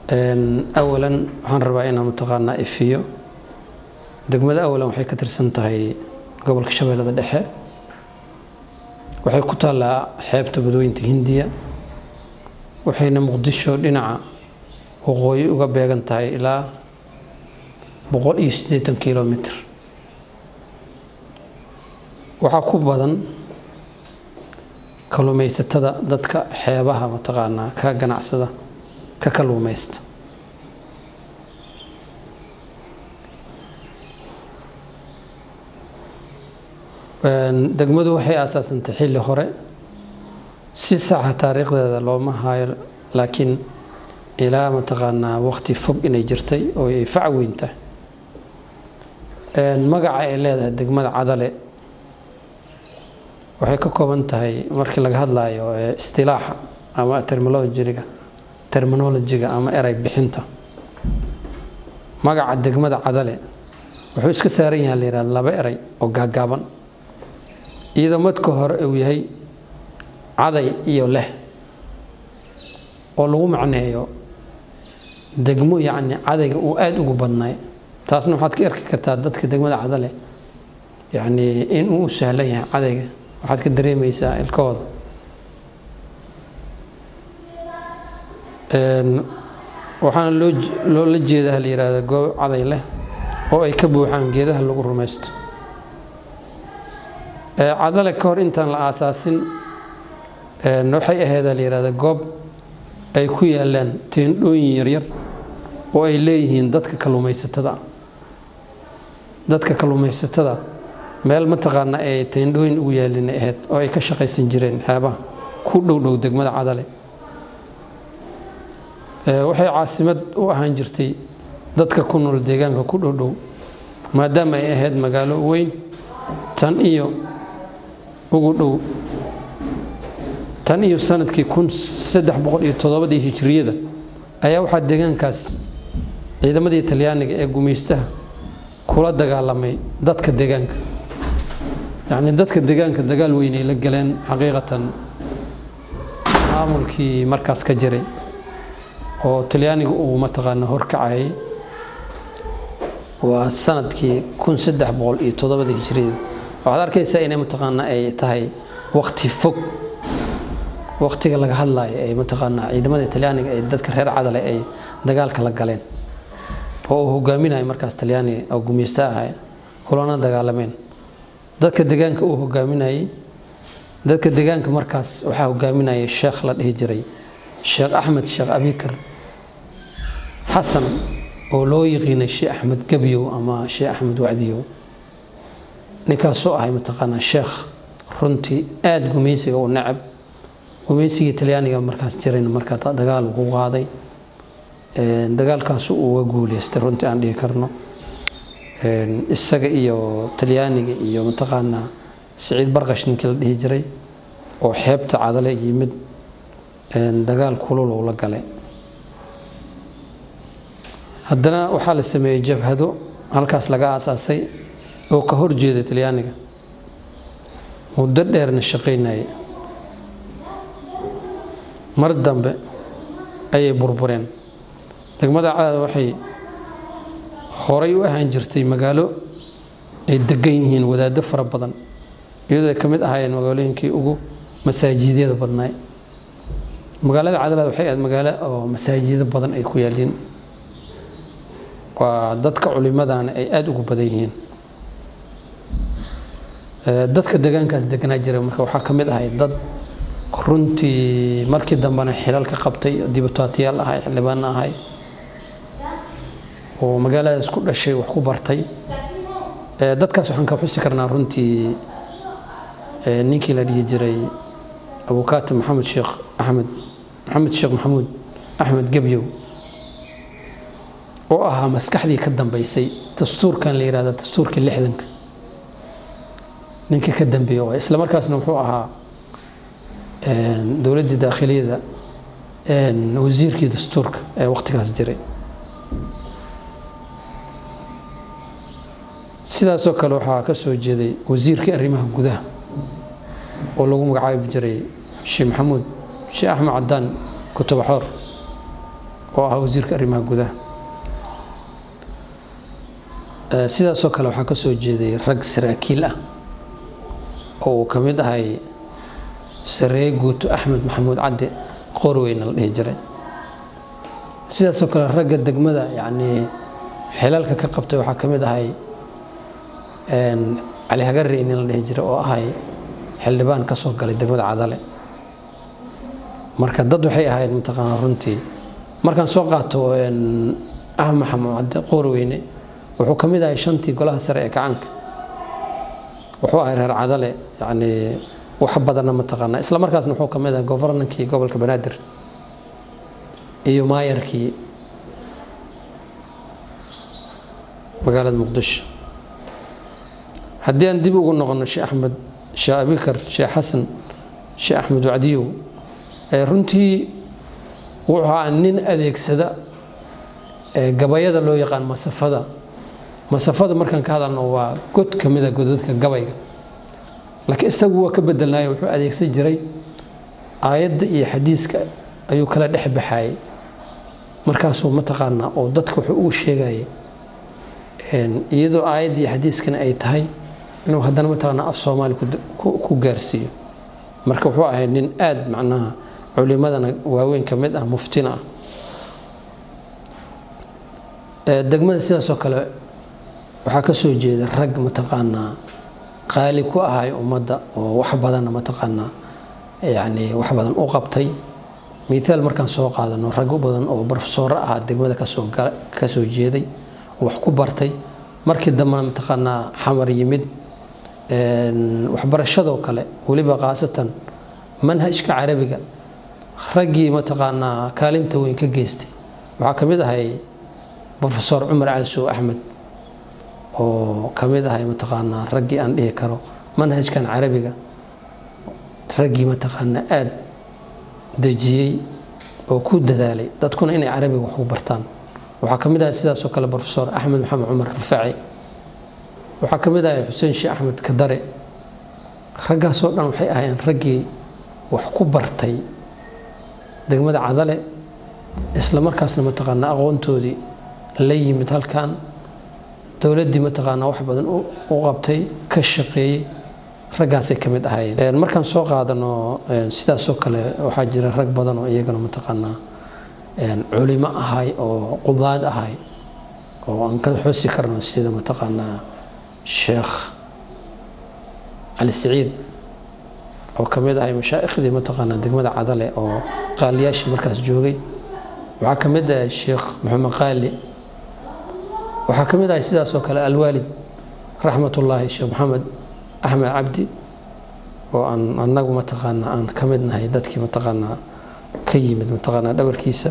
awalan waxaan rabaa inaan mataqaanaa ifiyo degmada awalan waxay ka tirsan tahay gobolka shabeellada dhexe waxay ku taallaa xeebta badooyinta hindiya waxayna muqdisho dhinaca waqooyi uga beegan tahay ilaa boqol iyo siddeetan kilomitr waxaa ku badan kalluumaysatada dadka xeebaha mataqaanaa ka ganacsada ka kalluumaysta degmadu waxay aasaasantay xilli hore si saxa taariikhdeeda looma hayo laakiin ilaa mataqaanaa waqti fog inay jirtay oo ay fac weyn tahay magaca ay leedahay degmada cadale waxay ka kooban tahay markii laga hadlayo istilaaxa ama terminolojiga terminolojiga ama eray bixinta magaca degmada cadale wuxuu iska saaran yahay la yihahda laba eray oo gaagaaban iyadoo madka hore uu yahay caday iyo leh oo lagu macneeyo degmo yacni cadayga uu aada ugu badnaay taasna waxaad ka arki kartaa dadka degmada cadale yacni in uu u sahlan yahay cadayga waxaad ka dareemaysaa ilkahooda waxaana loo loola jeedaa la yihahda goob caday leh oo ay ka buuxaan geedaha lagu rumaysto cadale ka hor intaan la aasaasin waxay aheedaa la yihahda goob ay ku yaalaan teendhooyin yaryar oo ay leeyihiin dadka kalluumaysatada dadka kalluumaysatada meel mataqaana ay teendhooyin ugu yaalin ahayd oo ay ka shaqaysan jireen xeebaha ku dhowdhow degmada cadale waxay caasimad u ahaan jirtay dadka ku nool deegaanka ku dhowdhow maadaama ay ahayd magaalo weyn tan iyo ugu dhow tan iyo sanadkii kun saddex boqol iyo toddobadii hijiriyada ayaa waxaa deegaankaas ciidamadii talyaaniga ee gumaystaha kula dagaalamay dadka deegaanka yacni dadka deegaanka dagaal weynay la galeen xaqiiqatan maamulkii markaas ka jiray oo talyaaniga uu mataqaana horkacayay waa sanadkii kun saddex boqol iyo toddobadii hijiriyada waxaad arkaysaa inay mataqaana ay tahay waqti fog waqtiga laga hadlayo ay mataqaanaa ciidamada talyaaniga ee dadka reer cadale ay dagaalka la galeen oo uu hogaaminayo markaas talyaaniga oo gumeysta ahay kulana dagaalameen dadka deegaanka uu hogaaminayey dadka deegaanka markaas waxaa hogaaminayay sheekh la dhihi jiray sheekh axmed sheekh abikar xasan oo loo yiqiinay sheekh axmed gebyow ama sheekh axmed wacdiyow ninkaasoo ahay mataqaanaa sheekh runtii aada gumeysiga u necab gumeysigii talyaaniga markaas jirayna markaa dagaal ku qaaday dagaalkaasu uga guuleystay runtii aan dhihi karno isaga iyo talyaaniga iyo mataqaanaa siciid barqash ninkii la dhihi jiray oo xeebta cadale yimid dagaal kulul la galay haddana waxaa la sameeyey jabhado halkaas laga aasaasay oo ka horjeeda talyaaniga muddo dheerna shaqaynayay mar dambe ayay burbureen degmada cadaada waxay horay u ahaan jirtay magaalo ay degan yihiin wadaado fara badan iyadoo ay ka mid ahaayeen magaalooyinkii ugu masaajidyada badnaay magaalada cadalaad waxay ahayd magaalo oo masaajido badan ay ku yaaliin waa dadka culimadana ay aada ugu badan yihiin dadka deegaankaas deganaa jira marka waxaa ka mid ahay dad runtii markii dambena xilal ka qabtay dibutaatiyaal ahay xildhibaano ahay oo magaaladaas ku dhashay wax ku bartay dadkaas waxaan ka xusi karnaa runtii ninkii la dhihi jiray abukaati maxamed sheekh axmed maxamed sheekh maxamuud axmed gebyow oo ahaa maskaxdii ka dambeysay dastuurkan la yihahda dastuurkii lixdanka ninkii ka dambeeya oo isla markaasna wuxuu ahaa dowladdii daakhiliyada wasiirkii dastuurka ee waqtigaas jiray sidaasoo kale waxaa ka soo jeeday wasiirkii arrimaha gudaha oo lagu magacaabi jiray sheekh maxamuud sheekh axmed cadaan kutubaxoor oo ahaa wasiirka arrimaha gudaha sidaasoo kale waxaa ka soo jeeday rag saraakiil ah oo uu ka mid ahay sareeye guuto axmed maxamuud cadde qorweyna la dhihi jiray sidaasoo kale ragga degmada yacnii xilalka ka qabtay waxaa ka mid ahay cali hagarey nin la dhihi jiray oo ahay xildhibaan ka soo galay degmada cadale marka dad waxay ahayd mataqaanaa runtii markaan soo qaato axmed maxamuud cadde qorweyne wuxuu ka mid ahay shantii golaha sare ee kacaanka wuxuu ahay reer cadale yacnii wax badanna mataqaanaa isla markaasna wuxuu ka mid ahay governankii gobolka banaadir iyo maayarkii magaalada muqdisho haddii aan dib ugu noqono sheekh axmed sheekh abikar sheekh xasan sheekh axmed wacdiyow runtii wuxuu ahaa nin adeegsada gabayada loo yaqaan masafada masafada markaan ka hadalno waa god ka mida godadka gabayga laakiin isagu waa ka bedelnaayo wuxuu adeegsan jiray aayadda iyo xadiiska ayuu kala dhex baxayay markaasuu mataqaanaa oo dadka wuxuu ugu sheegayay iyadoo aayadda iyo xadiiskana ay tahay inuu haddana mataqaanaa af soomaali ku gaarsiiyo marka wuxuu ahay nin aada macnaha culimadana waaweyn ka mid ah muftina ah degmada sidaasoo kale waxaa ka soo jeeda rag mataqaanaa qaali ku ahay ummadda oo wax badanna mataqaanaa yacni wax badan u qabtay miaal markaan soo qaadano rag badan oo barofesooro ahaa degmada kasoo kasoo jeeday wax ku bartay markii dambena mataqaanaa xamar yimid waxbarashadoo kale weliba khaasatan manhajka carabiga raggii mataqaanaa kaalinta weyn ka geystay waxaa ka mid ahay rofesor cumar cali sow axmed oo ka mid ahay mataqaanaa raggii aan dhihi karo manhajkan carabiga raggii mataqaanaa aada dejiyey oo ku dadaalay dadkuna inay carabiga wax ku bartaan waxaa ka mid ahay sidaasoo kale rofesor axmed maxamed cumar rufaaci waxaa ka mid ahay xuseen sheekh axmed kadare raggaasoo dhan waxay ahaayeen raggii wax ku bartay degmada cadale isla markaasna mataqaanaa aqoontoodii la yimid halkan dowladdii mataqaanaa wax badan u qabtay ka shaqeeyey raggaasay ka mid ahaayeen markaan soo qaadano sidaasoo kale waxaa jira rag badan oo iyagana mataqaanaa culimo ahay oo qudaad ahay oo aan ka xusi karno sida mataqaanaa sheekh cali siciid oo ka mid ahay mashaaikhdii mataqaanaa degmada cadale oo qaaliyaashii markaas joogay waxaa ka mid ahay sheekh maxamed qaali waxaa ka mid ahay sidaasoo kale alwaalid raxmatullaahi sheekh maxamed axmed cabdi oo aan anagu mataqaanaa aan ka mid nahay dadkii mataqaanaa ka yimid mataqaanaa dhabarkiisa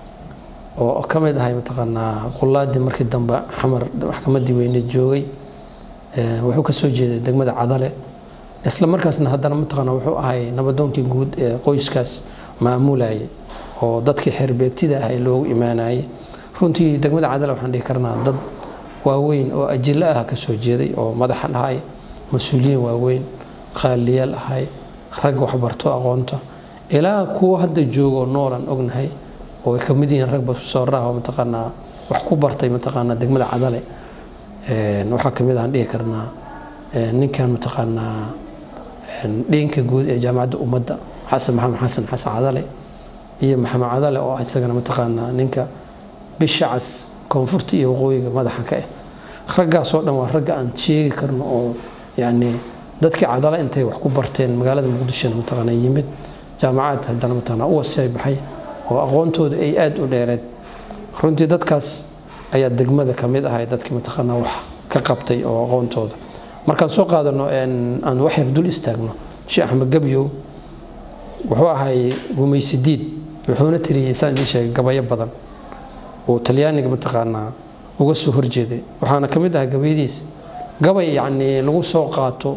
oo ka mid ahay mataqaanaa qulaadii markii dambe xamar maxkamaddii weyne joogay wuxuu ka soo jeeday degmada cadale isla markaasna haddana mataqaanaa wuxuu ahay nabadoonkii guud ee qoyskaas maamulayay oo dadkii xeerbeegtida ahay loogu imaanayay runtii degmada cadale waxaan dhihi karnaa dad waaweyn oo ajilo ah ka soo jeeday oo madaxan ahay mas-uuliyiin waaweyn qaaliyaal ahay rag waxbarto aqoonta ilaa kuwa hadda joogo noolan ognahay oo ay ka mid yihiin rag basooraha oo mataqaanaa wax ku bartay mataqaanaa degmada cadale waxaa ka mid ahaan dhihi karnaa ninkan mataqaanaa dhiinka guud ee jaamacadda ummadda xasan maxamed xasan xasan cadale iyo maxamed cadale oo isagana mataqaanaa ninka bisha cas koonfurta iyo waqooyiga madaxa ka ah raggaasoo dhan waa ragga aan sheegi karno oo yacni dadkii cadale intay wax ku barteen magaalada muqdishona mataqaanaa yimid jaamacad haddana mataqaanaa u wasay baxay oo aqoontooda ay aada u dheereed runtii dadkaas ayaa degmada ka mid ahay dadkii mataqaanaa wax ka qabtay oo aqoontooda markaan soo qaadano aan wax yar dul istaagno sheekh axmed gabyow wuxuu ahay gumaysidiid wuxuuna tiriyey saan idiin sheegay gabayo badan oo talyaaniga mataqaanaa uga soo horjeeday waxaana ka mid ahaa gabayadiis gabay yacnii lagu soo qaato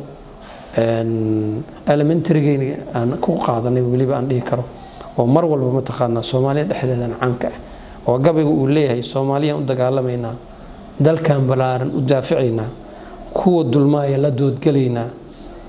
elementarygeyna aan ku qaadanay weliba aan dhihi karo oo mar walba mataqaanaa soomaaliya dhexdeedan caanka ah oo gabayga uu leeyahay soomaaliyaan u dagaalamaynaa dalkan ballaaran u daaficaynaa kuwa dulmaaya la doodgelaynaa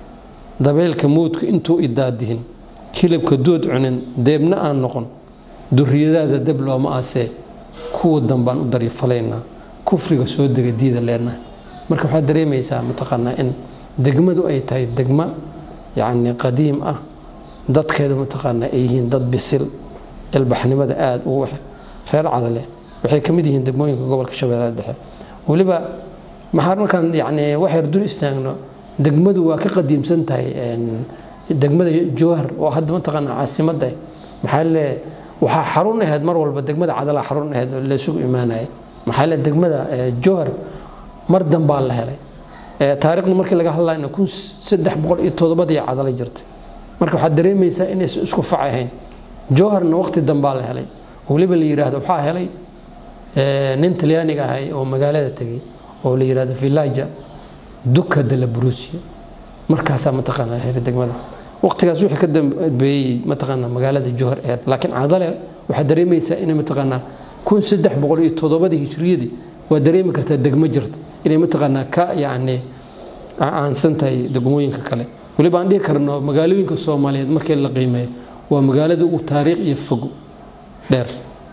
dabeylka mowdka intuu idaadihin hilibka dood cunin deebna aan noqon duriyadaada deb looma aasee kuwa dambaan u daryafalaynaa kufriga soo dega diida leenahay marka waxaad dareemaysaa mataqaanaa in degmadu ay tahay degmo yacni qadiim ah dadkeedu mataqaanaa ay yihiin dad bisil ilbaxnimada aada ugu reer cadale waxay ka mid yihiin degmooyinka gobolka shabeellada dhexe weliba maxaa markaan yacni waxyar dul istaagno degmadu waa ka qadiimsan tahay degmada jowhar oo hadda mataqaanaa caasimadda maxaa le waxaa xarun ahayd mar walba degmada cadala xarun ahayd oo laysugu imaanayay maxaa le degmada jowhar mar dambaa la helay taariikhdu markii laga hadlayna kun saddex boqol iyo toddobadii cadala jirtay marka waxaad dareemaysaa inaysan isku fac ahayn jowharna waqti dambaa la helay weliba la yidhaahdo waxaa helay nin talyaaniga ahay oo magaalada tegey oo la yidhahdo villaja duka de la brusia markaasaa mataqaanaa helay degmada waqtigaas wixii ka dambeeyey mataqaanaa magaalada jowhar ahayd laakiin cadale waxaad dareemaysaa inay mataqaanaa kun saddex boqol iyo toddobadii hijriyadii waa dareemi kartaa degmo jirta inay mataqaanaa ka yacni aansan tahay degmooyinka kale weliba aan dhihi karno magaalooyinka soomaaliyeed markii la qiimeeyo waa magaalada ugu taariikh iyo fog dheer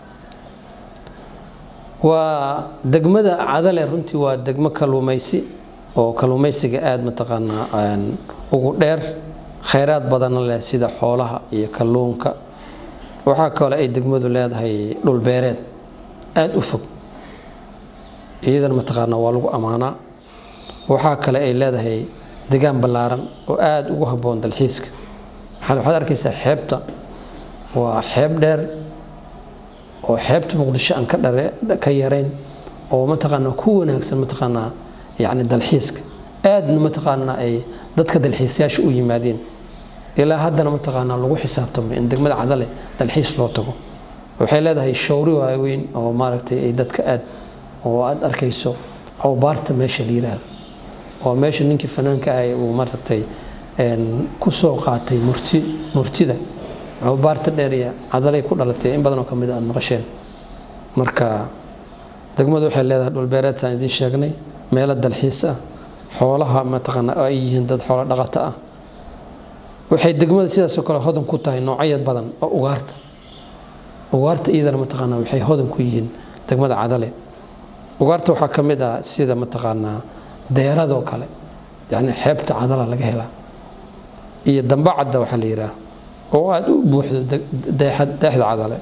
waa degmada cadale runtii waa degmo kaluumaysi oo kaluumaysiga aada mataqaanaa ugu dheer khayraad badanna leh sida xoolaha iyo kalluunka waxaa kale ay degmadu leedahay dhulbeereed aada u fog iyadana mataqaanaa waa lagu ammaanaa waxaa kale ay leedahay degaan ballaaran oo aada ugu habboon dalxiiska waxaad arkaysaa xeebta waa xeeb dheer oo xeebta muqdisho aan ka yarayn oo mataqaanaa ku wanaagsan mataqaanaa yacni dalxiiska aadna mataqaanaa ay dadka dalxiisayaasha u yimaadeen ilaa haddana mataqaanaa lagu xisaabtamay in degmada cadale dalxiis loo tago waxay leedahay showri waaweyn oo maaragtay ay dadka aad oo aad arkayso awbaarta meesha la yiraahdo oo meesha ninkii fanaanka ah uu maaragtay ku soo qaatay murti murtida awbaarta dheer iyo cadalay ku dhalatay in badanoo ka mid a aad maqasheen marka degmadu waxay leedahay dhulbeereedtaan idiin sheegnay meelo dalxiis ah xoolaha mataqaanaa oo ay yihiin dad xoolo dhaqato ah waxay degmada sidaasoo kale hodan ku tahay noocyad badan oo ugaarta ugaarta iyadana mataqaanaa waxay hodan ku yihiin degmada cadale ugaarta waxaa ka mid ah sida mataqaanaa deeradoo kale yacni xeebta cadala laga helaa iyo dambacadda waxaa la yidhaah oo aada u buuxdo deexda cadale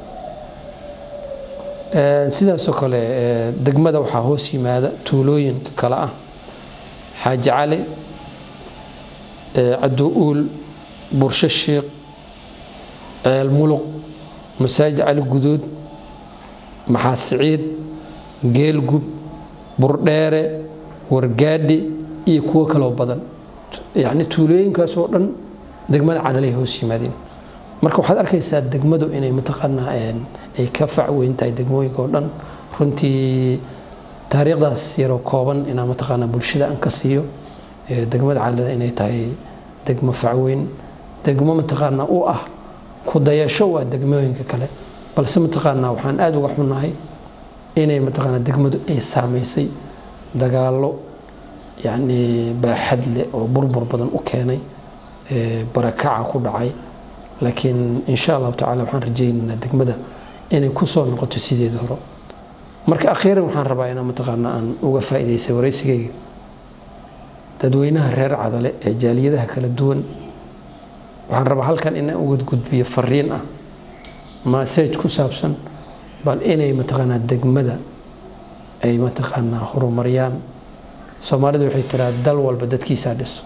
sidaasoo kale degmada waxaa hoos yimaada tuulooyinka kale ah xaaji cali caddo uul bursho shiiq ceel muluq masaajid cali guduud maxaa siciid geelgub burdheere wargaadhi iyo kuwo kaloo badan yacni tuulooyinkaasoo dhan degmada cadalay hoos yimaadeen marka waxaad arkaysaa degmadu inay mataqaanaa ay ka fac weyn tahay degmooyinka oo dhan runtii taariikhdaas yaroo kooban inaan mataqaanaa bulshada aan ka siiyo degmada cadalada inay tahay degmo facweyn degmo mataqaanaa u ah ku dayasho waa degmooyinka kale balse mataqaanaa waxaan aada uga xunnahay inay mataqaanaa degmadu ay saamaysay dagaallo yacni baaxad leh oo burbur badan u keenay barakaca ku dhacay laakiin insha allahu tacala waxaan rajaynaynaa degmada inay ku soo noqoto sideeda hore marka akhiiran waxaan rabaa inaan mataqaanaa aan uga faa'iidaysay waraysigayga dadweynaha reer cadale ee jaaliyadaha kala duwan waxaan rabaa halkan inaan uga gudbiyo fariin ah maseej ku saabsan bal inay mataqaanaa degmada ay mataqaanaa horumariyaan soomaalidu waxay tiraa dal walba dadkiisaa dhiso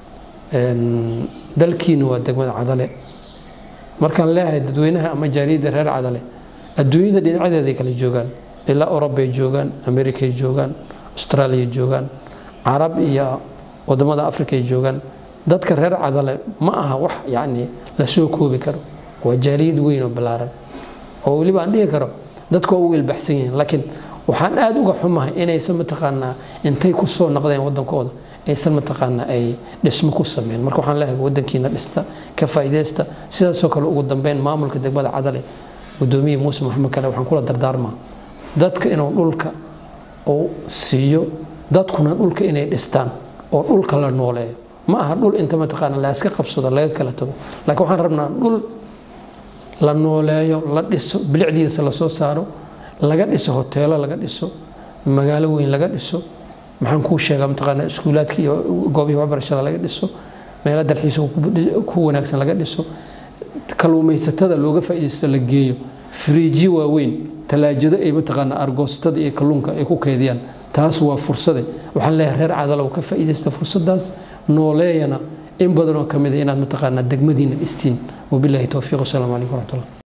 dalkiina waa degmada cadale markaan leeyahay dadweynaha ama jaaliyadda reer cadale adduunyada dhinacyadeeday kala joogaan ilaa orobay joogaan amerikay joogaan austraaliya joogaan carab iyo wadamada afrikay joogaan dadka reer cadale ma aha wax yacni la soo koobi karo waa jaaliyad weyn oo ballaaran oo weliba aan dhihi karo dadku waa u weelbaxsan yihiin laakiin waxaan aada uga xumahay inaysan mataqaanaa intay ku soo noqdeen waddankooda aysan mataqaanaa ay dhismo ku sameyn marka waxaan leeyahay waddankiina dhista ka faa'iidaysta sidaasoo kale ugu dambeyn maamulka degmada cadale gudoomiye muuse maxamed kale waxaan kula dardaarmaa dadka inuu dhulka uu siiyo dadkuna dhulka inay dhistaan oo dhulka la nooleeyo ma aha dhul inta mataqaana la iska qabsado laga kala tago laakiin waxaan rabnaa dhul la nooleeyo la dhiso bilicdiisa lasoo saaro laga dhiso hoteelo laga dhiso magaalo weyn laga dhiso maxaan kuu sheegaa mataqaanaa iskuulaadka iyo goobihii waxbarashada laga dhiso meelo dalxiisa ku wanaagsan laga dhiso kalluumaysatada looga faa'iidaysto la geeyo firiijyo waaweyn talaajado ay mataqaanaa argoostada iyo kalluunka ay ku keydiyaan taas waa fursade waxaan leeyahay reer cadalow ka faa'iidaysta fursadaas nooleeyana in badanoo ka mid a inaad mataqaanaa degmadiina dhistiin wabilaahi towfiiq wasalaamu calaykum waraxmatullah